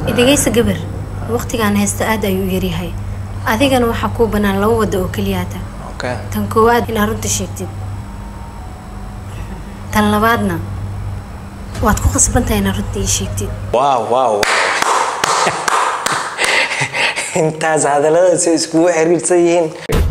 idagaysa gabar waqtigaan haysta aad ayuu u yaryahay adigana waxaa kuu bannaan laba wadda oo keliyaata okay tan koowaad inaad runta sheegtid tan labaadna waad ku qasbantahay inaad runta ii sheegtid wow wow intaas hadalladaas ay iskugu xiriirsan yihiin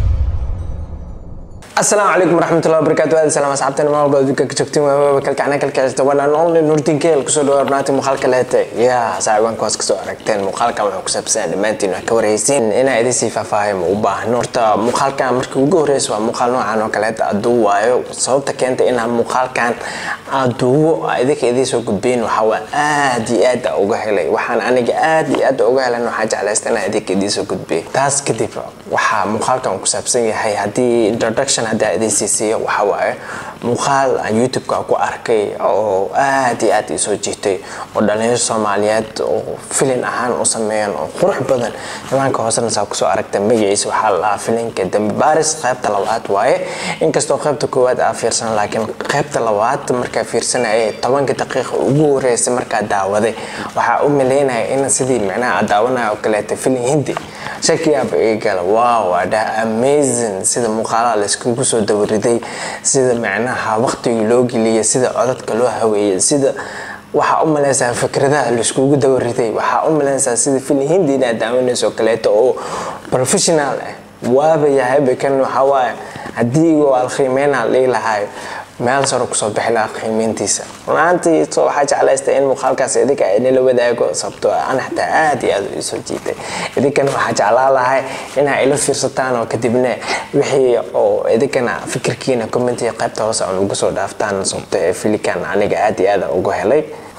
asalaamu calaykum waraxmatullahi wabarakaatu aad salaam asxaabteena meel walba adduunka ka joogtiin waa waaba kalkacna kalkacista wanaan only nurdin keel kusoo dhawaad barnaamijka muuqaalka leete yaa saaxiibanka hoos kasoo aragteen muuqaalkan wuxuu ku saabsan dhammaantiin wax ka warhaysiin inaa idin sii faahfaahay ma u baahno horta muuqaalkan markii ugu horreysa waa muuqaal noocan oo kaleeta aduu waayo sababta keenta inaan muuqaalkan aduuwo idinka idiin soo gudbeyn waxaa waa aad iyo aad aan uga helay waxaan aniga aad iyo aad uga helan waxaa jeclaysta inaan idinka idiin soo gudbiyo taas kadib waxaa muuqaalkan ku saabsan yahay haddii introduction haddii aan idiin siisiiyo waxaa waaye muuqaal aan youtube-ka ku arkay oo aad iyo aad isoo jiitay oo dhalinyaro soomaaliyeed oo filin ahaan u sameeyeen oo qurux badan imaanka hoosena saa kusoo aragta magaciisa waxaa la dhahaa filinka dambi baaris qaybta labaad waaye inkastoo qaybta koowaad aa fiirsan laakiin qaybta labaad markaa fiirsanaya tobanka daqiiqa ugu horeysay markaa daawaday waxaa u maleynaya in sidii micnaha aad daawanaya oo kaleeta filin hindi shakiyaaba iga gala wow adhaa amazing sida muuqaalaha layskugu soo dawariday sida micnaha waqtigii loo geliyay sida codadka loo haweeyay sida waxaa u malaysaa fikradaha laiskugu dawariday waxaa u malaysaa sida filin hindi inaad daawanayso kaleeto oo professional ah waaba yahayba kan waxaa waaye haddii oo alqiimeynaa dhihi lahayo meel saro kusoo bixi lahaa qiimeyntiisa runaantii so waxaa jeclaysta in muuqaalkaas idinka inala wadaago sababtoo ana xataa aad iyo aad isoo jiitay idinkana waxaa jeclaa lahay inaa ila fiirsataan oo kadibna wixii oo idinkana fikirkiina commentiga qaybta hoose aan ugu soo dhaaftaan sababto ee filikan aniga aad iyo aad uga helay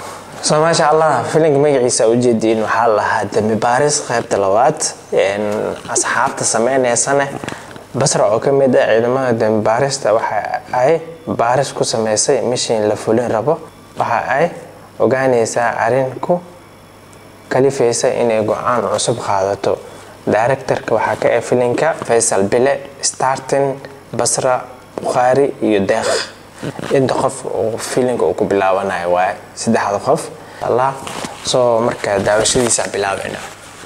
so maasha allah filinka magaciisa ujeediin waxaa lahaa dambi baaris qaybta labaad asxaabta sameyneysane basra oo ka mid ah ciidamada dambi baarista waxa ay baaris ku sameysay mishin la fulin rabo waxa ay ogaanaysaa arrin ku kalifaysa inay go-aan cusub qaadato directorka waxaa ka ah filinka faysal bile startin basra bukhaari iyo deeq inta qof uu filinka uu ku bilaabanayo waaye saddexda qof allah soo marka daawashadiisa bilaabeyna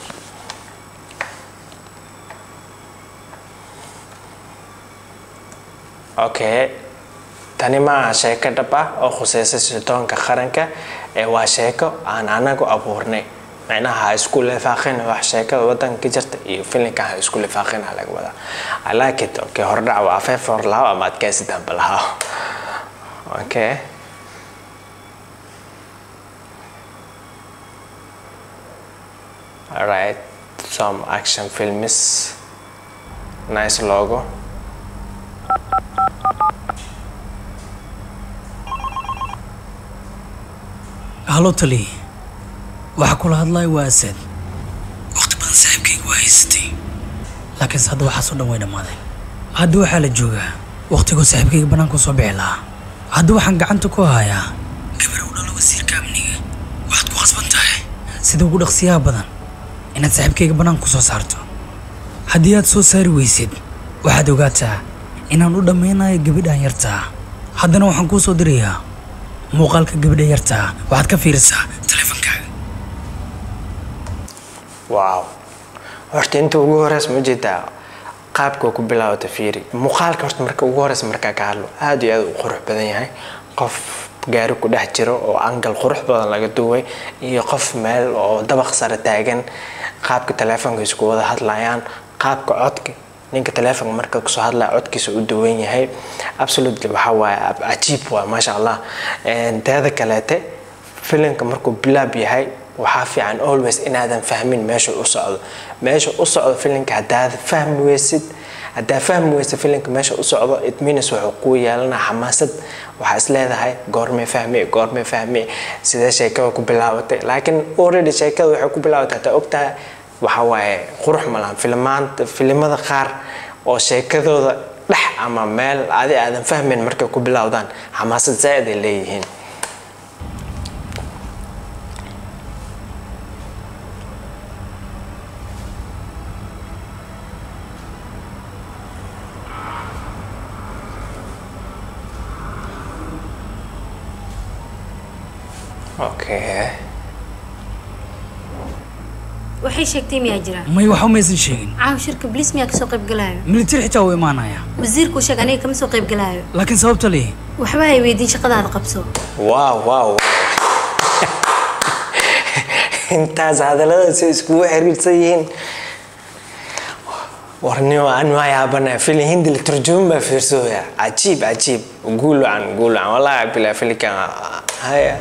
okay tani ma aha sheeko dhab ah oo khuseysa sirdoonka qaranka ee waa sheeko aan anagu abuurnay micnaha ha isku lifaaqin wax sheekada wadanka ka jirta iyo filinka ha isku lifaaqin ha laga wadaa i like it okay hordhac waa afeef hor lahaw ama adkaysi dambe lahaw okay alright some action films nice logo halo tali waxaa kula hadlaya waa asad waqti badan saaxiibkayga waa haysatay laakiinse hadda waxaasoo dhan way dhammaaday hadda waxaa la joogaa waqtigoo saaxiibkayga bannaanka soo bixi lahaa hadda waxaan gacanta ku hayaa gabar u dhalo wasiirka amniga waxaad ku khasban tahay sida ugu dhaqsiyaha badan inaad saaxiibkayga bannaanka ku soo saarto haddii aad soo saari weysid waxaad ogaataa inaan u dhammaynayo gabadhan yartaa haddana waxaan kuu soo dirayaa muuqaalka gabadha yartaa waxaad ka fiirisaa taleefankaaga wow horta inta ugu horeysa ma jeedaa qaabka ku bilaabata fiiri muuqaalka horta marka ugu horeysa markaa ka hadlo aad iyo aad u qurux badan yahay qof gaari ku dhex jiro oo angal qurux badan laga duway iyo qof meel oo dabaq sare taagan qaabka taleefonka isku wada hadlayaan qaabka codka ninka taleefonka marka kusoo hadlaya codkiisa u duwan yahay absolutely waxaa waaye cajiib waa maasha allah teeda kaleete filimka markuu bilaab yahay waxaa fiican always inaadan fahmin meesha u socdo meesha u socdo filimka haddaad fahmi weysid haddaa fahmi weysa filimka meesha u socdo it means wuxuu kuu yeelanaa xamaasad waxaa is leedahay goormee fahmi goormee fahmi sidee sheekada ku bilaabatay laakiin already sheekada waxay ku bilaabatay hataa ogtahay waxaa waaye qurux malahan filimaanta filimada qaar oo sheekadooda dhex ama meel adi aadan fahmayn markay ku bilowdaan xamaasad zaaid ay leeyihiin okay waxay sheegtay miyaa jira may waxba maysan sheegin caaw shirka bliis miyaa kasoo qayb galaayo military xitaa wuu imaanaya wasiirkuu sheeg aniga kama soo qayb galaayo laakiin sababta leh waxba hay weydiin shaqadaada qabso waaw waaw intaas hadalladaas ay iskugu xiriirsan yihiin warnimo aan waa yaabana fili hindi la turjuman baa fiirsooya cajiib cajiib guul wacan guul wacan wallahi bilaa filikan haya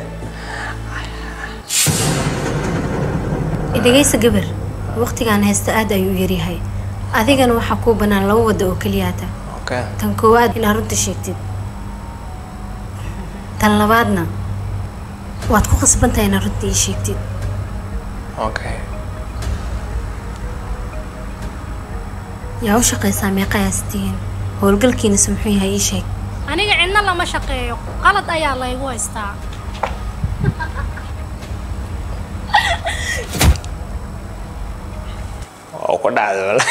idhegaysa gabar waqtigaan haysta aad ayuu u yaryahay adigana waxaa kuu bannaan laba wadda oo keliyaata okay tan koowaad inaad runta sheegtid tan labaadna waad ku khasbantahay inaad runta ii sheegtid okay yaa u shaqaysaa meeqayaas tihiin howlgalkiinase muxuu yahay ii sheeg aniga cidna lama shaqeeyo qalad ayaa laygu haystaa oo ku dhacday wala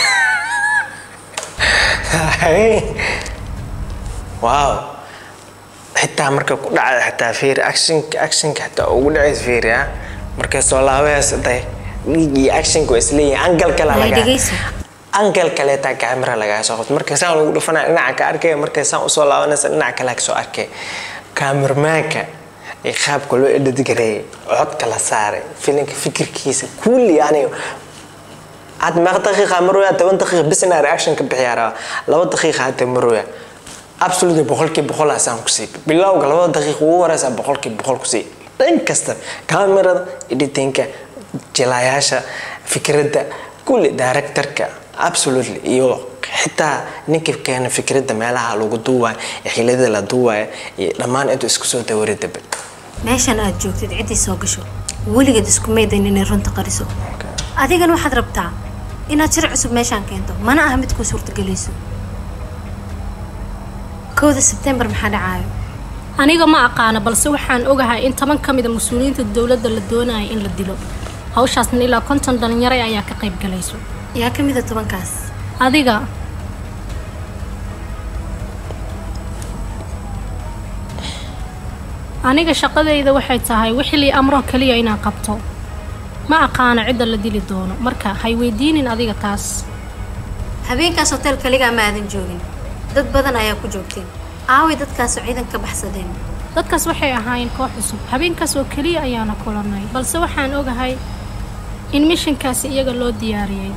wow xitaa marka ku dhacda xitaa fiiri actionka actionka xitaa ugu dhacaysa fiiri ah markay soo laabaysa day dhiigii actionka waa isleeyihin angal kale Ay, laga dhegeyso. angal kaleetaa camera lagaa soo qabto markay saan lagu dhufanaya dhinaca ka arkaya markay saan usoo laabanaysa dhinaca kale ka soo arkay kaamirmaanka iyo qaabka loo edhadgareeyay codka la saaray filinka fikirkiisa kulli yani had meeqa daqiiqa marooya toban daqiiqa bisna reaction ka bixiyaa rabaa laba daqiiqa hadda marooya absolutely boqolkii boqol asaan ku siiy bilowga labada daqiiqa ugu horeysa boqolkii boqol ku siiy dhan kasta kamerada editinka jilayaasha fikradda kulli directorka absolutely iyo xitaa ninka keena fikradda meelaha lagu duuwayo iyo xilada la duuwayo iyo dhammaan intuu isku soo dawaridaba meeshan aad joogtid ciddii soo gasho weligeed isku maydan inay runta qariso adigana waxaad rabtaa inaad shir cusub meeshaan keento mana aha mid kuu suurtagelayso kowda sebtembar maxaa dhacaayo aniga ma aqaano balse waxaan ogahay in toban ka mida mas-uuliyiinta dowladda la doonayo in la dilo hawshaasna ilaa konton dhalinyaro ayaa ka qayb galayso yaa ka mida tobankaas adiga aniga shaqadayda waxay tahay wixii lii amro keliya inaan qabto ma aqaano cidda la dili doono marka hay weydiinin adiga taas habeenkaas hotel kaligaa ma aadan joogin dad badan ayaa ku joogteen aaway dadkaasoo ciidan ka baxsadeen dadkaas waxay ahaayeen koox cusub habeenkaas oo keliya ayaana kulanay balse waxaan ogahay in mishinkaasi iyaga loo diyaariyey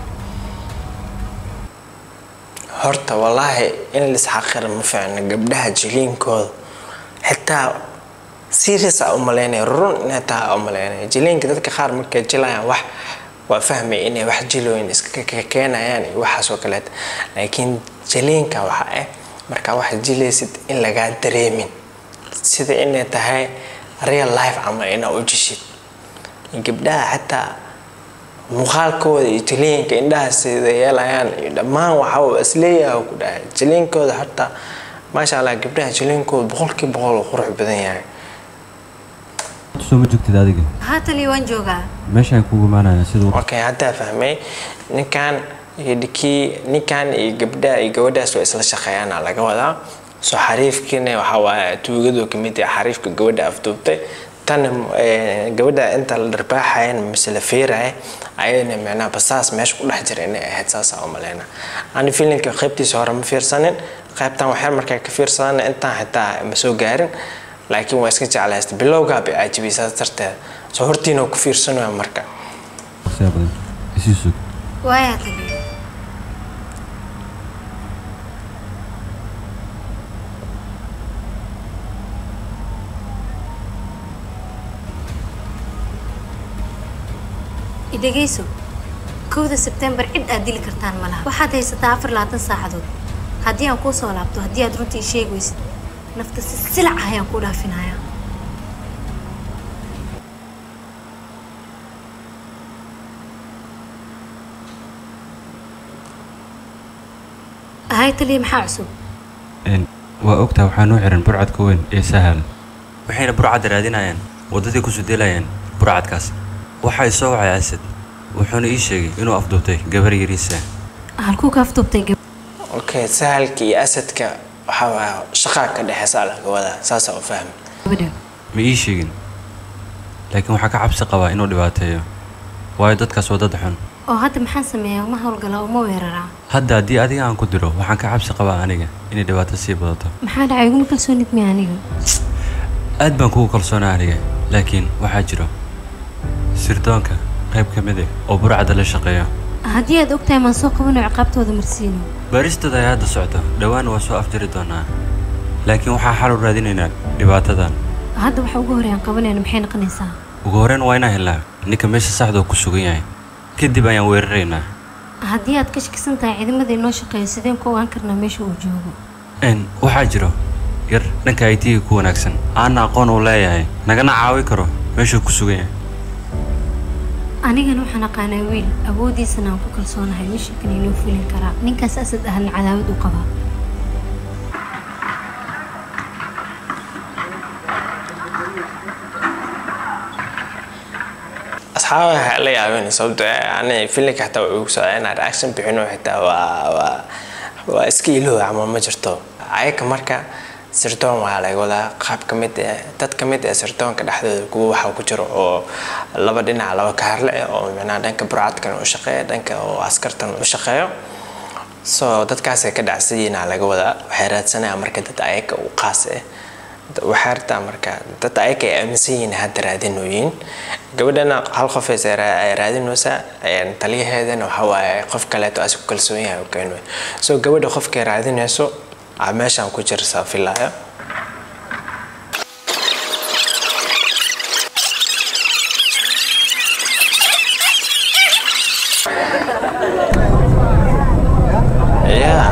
horta wallaahi in lisxaqira ma fiicno gabdhaha jiliinkooda xitaa serious a umalaynaya run inay tahay a umalaynaya jiliinka dadka qaar markay jilayaan wax waa fahmay inay wax jilooyin iska keenayaan iyo waxaas oo kaleeta laakiin jiliinka waxa ah markaa wax jilaysid in lagaa dareemin sida inay tahay real life ama inaa u jishid gabdhaha xataa muuqaalkooda iyo jiliinka indhaha sida yeelayaan iyo dhammaan waxaa isleeyahay ku dhahay jiliinkooda horta maasha allah gabdhaha jiliinkooda boqolkii boqol uu qurux badan yahay soo ma joogtid adiga haatali waan joogaa meeshaan kugu imaanaya siduu okay haddaa fahmay ninkan iyo kii ninkan iyo gabdhaha iyo gabadhaas waa isla shaqeeyaana laga wadaa soo xariifkiina waxaa waaye tuugadu kamid ah xariifka gabadha afduubtay tan gabadha inta la dharbaaxayan mise la feeraya ayadana micnaha basaas meesha ku dhex jira inay ahayd saasaa u maleyna ani filinka qaybtiisa hore ma fiirsanin qaybtan waxyar markaa ka fiirsadana intaan xitaa ma soo gaarin laakiin waa iska jeclaysta bilowgaa bay caajibaysaa darteeda soo hortiina ku fiirsanaya marka qisaa badan isii sug waayaa tagi idhegayso kowda sebtembar cid aad dili kartaan ma laha waxaad haysataa afar labaatan saacadood haddii aan kuu soo laabto haddii aad runtii sheegi weysid nafta si silac ah ayaan kuu dhaafinayaa ahay taliya maxaa cusub Een, waa ogtaa waxaa noo xiran burcadka weyn ee sahal waxayna burcadda raadinayaan waddadii ku sudeelayaan burcadkaas waxaa soo wacay asad wuxuuna ii sheegay inuu afduubtay gabar yariisa halkuu ka afduubtay gab okay sahalka iyo asadka waxaa waaya shaqaa ka dhexeysa laga wadaa saasaa u fahmi gabadha ma ii sheegin laakiin waxaa ka cabsi qabaa inuu dhibaateeyo waayo dadkaas waa dad xun oo hadda maxaan sameeyaa uma howlgalaa uma weeraraa hadda haddii adiga aan ku diro waxaan ka cabsi qabaa aniga inay dhibaato sii badato maxaa dhacay iguma kalsoonid miya aniga aad baan kugu kalsoonaa aniga laakiin waxaa jiro sirdoonka qayb ka mid ah oo burcada la shaqeeya haddii aad ogtahay maan soo qabano ciqaabtooda marsiino baaristooda ayaa hadda socota dhowaan waa soo afjari doonaa laakiin waxaa xal u raadinaynaa dhibaatadan hadda waxa ugu horreeyaan qabanayna maxay noqonaysaa ugu horreyn waa inaan helnaa ninka meesha saxda oo ku sugan yahay kadib ayaan weeraraynaa haddii aad ka shakisan tahay ciidamada inoo shaqeeya sideen ku ogaan karnaa meesha uu joogo n waxaa jiro yar dhanka aytiga ku wanaagsan aana aqoon uu leeyahay nagana caawi karo meeshuu ku sugan yahay anigana waxaan aqaanaa wiil awooddiisana aan ku kalsoonahay mishinkan inuu fulin karaa ninkaas asad ahna cadaawad u qabaa asxaaba waxaa la yaabeen sababto ani filinka xataa waa igu socdaa inaan reaction bixino xitaa waa waa waa iska iloow ama ma jirto ayaka marka sirdoon waa laga wadaa qaab ka mid eh dad ka mid eh sirdoonka dhexdooda kuwa waxaa ku jiro oo laba dhinac laba kaarle eh oo micnaha dhanka burcadkan u shaqeeya dhanka oo askartan u shaqeeyo so dadkaasay ka dhacsiyiina laga wadaa waxay raadsanayaan marka dad ayaka u qaas eh waxay rabtaa marka dad ayaka ay aaminsan yihiin hadda raadinooyin gabadhana hal qof ay raadinaysaa taliyaheedana waxa waaye qof kaleeto as ku kalsoon yahay oo keeno so gabadha qofkay raadinayso aa meeshaan ku jirsaa filaya yeah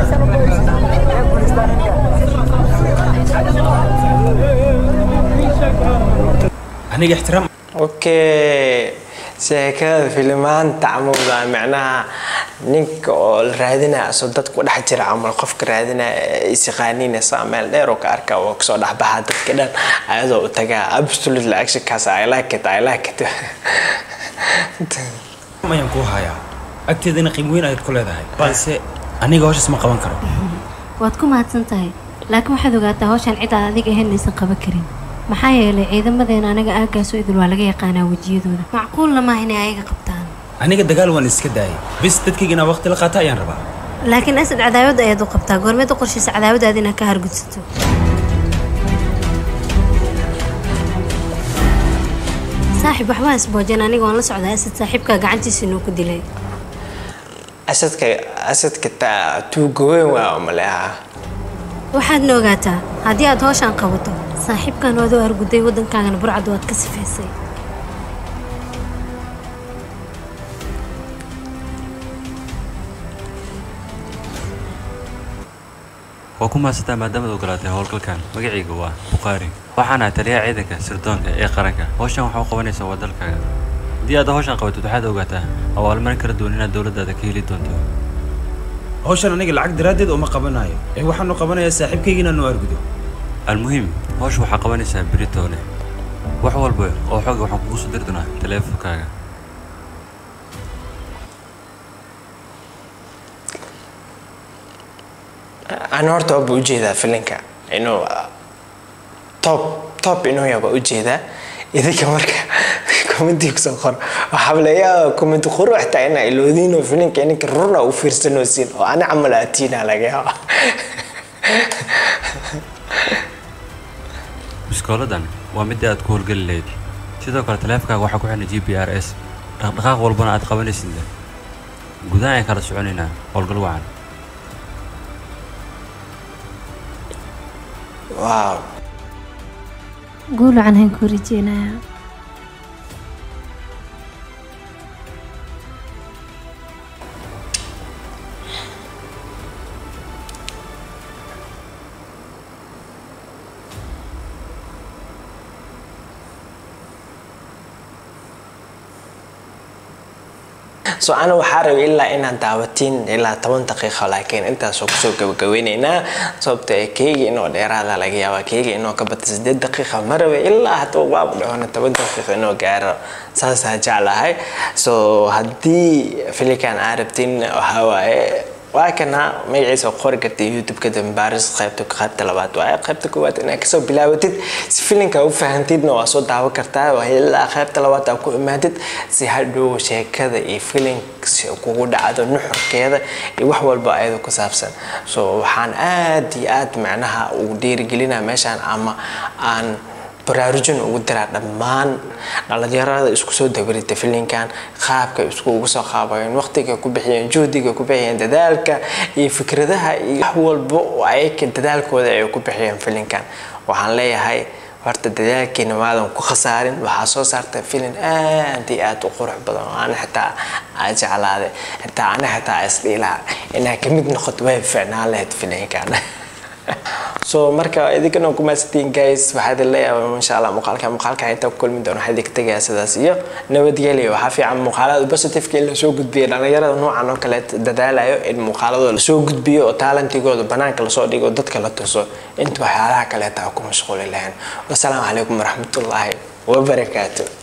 aniga ixtiraam okay sheekada filimaanta camowda macnaha ninka oo la raadinaya asoo dadku dhex jira camal qofka raadinaya isiqaaninaysa meel dheer oo ka arka oo kasoo dhexbaxa dadka dhan ayadoo u tagaa absolutely actionkaas i like it i like it ayaan kuu hayaa agteedana qiimo weyn ayaad ku leedahay balse aniga hawshaas ma qaban karo waad ku mahadsan tahay laakiin waxaad ogaataa hawshan cid aad adiga ahayn aysan qaban karin maxaa yeelay ciidamadeena anaga aagaasoo idil waa laga yaqaanaa wejiyadooda macquulna maaha inay ayaga qabtaan aniga dagaal waan iska daayay bis dadkayga inaa waqti la qaata ayaan rabaa laakiin asad cadaawad ayaad u qabtaa goormeed u qorshaysa cadaawadaada inaad ka hargudsato saaxib waxbaa isboojeen aniga waan la socdaa asad saaxiibkaa gacantiisa inuu ku dilay asadka asadka taa tuuga weyn waa umaleeha waxaadna ogaataa haddii aad hawshaan qabato saaxiibkan waad u arguday waddankaagana burcad waad ka sifaysay waa ku mahadsantaa maadaamaad ogolaatay howlgalkan magacayga waa bukhaari waxaan ahay taliyaha ciidanka sirdoonka ee qaranka hawshan waxaa u qabanaysaa waa dalkaaga haddii aad hawshan qabatid waxaad ogaataa abaalmarin kala duwan inaad dowladdaada ka heli doonto hawshan aniga lacag daraaddeed uma qabanayo ee waxaanu qabanayaa saaxiibkayga inaanu argudo almuhiim hawsha waxaa qabanaysaa beritoole wax walba oo xooga waxaan kugu soo diri doonaa taleefonkaaga ani horta waaba ujeedaa filinka inuu top top inuu yaaba ujeedaa idinka marka commenti kusoo qor waxaa layaaba comment qurux taa inaa iloodiinoo filinka ininka runa u fiirsanoosin oo ani camal aatiina laga yaaba biskooladan waa midii aad ku howlgeli lahayd sidoo kale taleefonkaaga waxaa ku xidhan g p r s dhaqdhaqaaq walbana aad qabanaysid gudaha ayaan kala soconaynaa howlgal wacan wow guul wacan han kuu rajeynayaa so ana waxaa rabay ilaa inaad daawatiin ilaa toban daqiiqo laakiin intaasoo kusoo gabagabeyneynaa sababta ee keyga inoo dheeraada laga yaabaa keyga inoo ka bata sideed daqiiqa ma rabay ilaa hadduu waab dhahona toban daqiiqo inoo gaaro saasaa jeclahay so haddii filikan aa rabtin waxaa waaye waa kana magaciisa qori karta youtube-ka dambaaris qaybta qaybta labaad waa qaybta koowaad inaad kasoo bilaabatid si filinka u fahantidna waa soo daawan kartaa waa ilaa qaybta labaad aad ku imaatid si hadhow sheekada iyo filinka kugu dhacdo nuxurkeeda iyo wax walba ayada ku saabsan so waxaan aad iyo aad macnaha ugu dhiirigelinaa meeshaan ama aan baraarujin ugu diraa dhammaan dhalinyarada isku soo dabarita filinkan qaabka isku ugu soo qaabayeen waqtiga ku bixiyeen juhdiga ku bixiyeen dadaalka iyo fikradaha iyo wax walba oo ayaka dadaalkooda ay ku bixiyeen filinkan waxaan leeyahay horta dadaalkiina maadan ku khasaarin waxaa soo saarta filin aad iyo aad u qurux badan oo ana xitaa aa jeclaaday xitaa ana xitaa isdhiilaa inaa kamid noqoto way ficnaan lahayd filinkan so marka idinkana kumaasantiin guys waxaa idin leeyahay insha allah muuqaalka muuqaalka inta ku kulmi doono waxaa idinka tegayaa sidaas iyo nabadgelyo waxaa fiican muuqaalada positiveka in lasoo gudbiyo dhalinyarada noocan oo kale dadaalayo in muuqaaladooda lasoo gudbiyo oo taalantigooda banaanka lasoo dhigo dadka la tuso inta waxyaalaha kaleeta ku mashquuli lahayn wasalaamu calaykum waraxmatullaahi wabarakaatu